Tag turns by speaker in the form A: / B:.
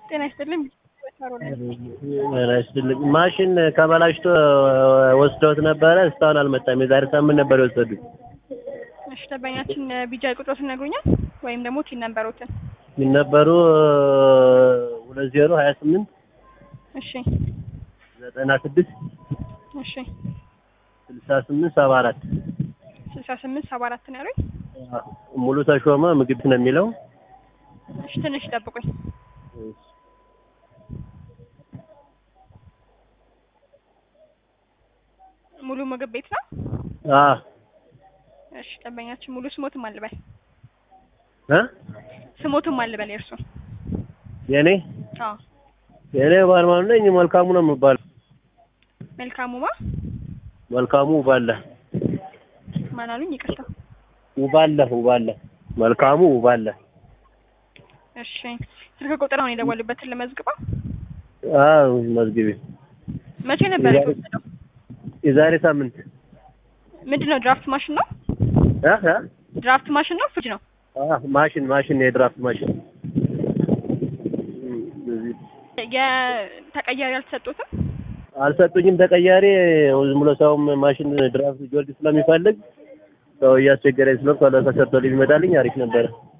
A: ጤና ይስጥልኝ።
B: ይስጥልኝ። ማሽን ከበላሽቶ ወስደውት ነበረ። እስካሁን አልመጣም። የዛሬ ሳምንት ነበር የወሰዱት።
A: እሺ ደንበኛችን ቢጃ ቁጥሮትን ነግሩኛል ወይም ደግሞ ቲን ነንበሮትን።
B: የሚነበሩ ሁለት ዜሮ ሀያ ስምንት
A: እሺ
B: ዘጠና ስድስት
A: እሺ
B: ስልሳ ስምንት ሰባ አራት
A: ስልሳ ስምንት ሰባ አራት ነው ያሉኝ።
B: ሙሉ ተሾመ ምግብ ነው የሚለው።
A: እሺ ትንሽ ጠብቁኝ። ሙሉ ምግብ ቤት ነው።
B: አ
A: እሺ ደንበኛችን ሙሉ ስሞትም አልበል
B: እ
A: ስሞትም አልበል የእርሱ
B: የኔ
A: አዎ
B: የኔ ባልማን ነኝ። መልካሙ ነው የምባለው።
A: መልካሙማ
B: መልካሙ ውባለ
A: ማን አሉኝ? ይቅርታ።
B: ውባለ ውባለ መልካሙ ውባለ።
A: እሺ ስልክ ቁጥር አሁን የደወሉበትን ለመዝግበው።
B: አዎ መዝግቢ።
A: መቼ ነበር የተወሰደው?
B: የዛሬ ሳምንት
A: ምንድን ነው? ድራፍት ማሽን ነው?
B: እ እ
A: ድራፍት ማሽን ነው? ፍሪጅ ነው?
B: አ ማሽን ማሽን የድራፍት ማሽን
A: የተቀያሪ አልተሰጡትም?
B: አልሰጡኝም። ተቀያሪ ዝም ብሎ ሰውም ማሽን ድራፍት ጊዮርጊስ ስለሚፈልግ ሰው እያስቸገረኝ ስለሆነ ቶሎ ተሰርቶ ሊመጣልኝ አሪፍ ነበረ።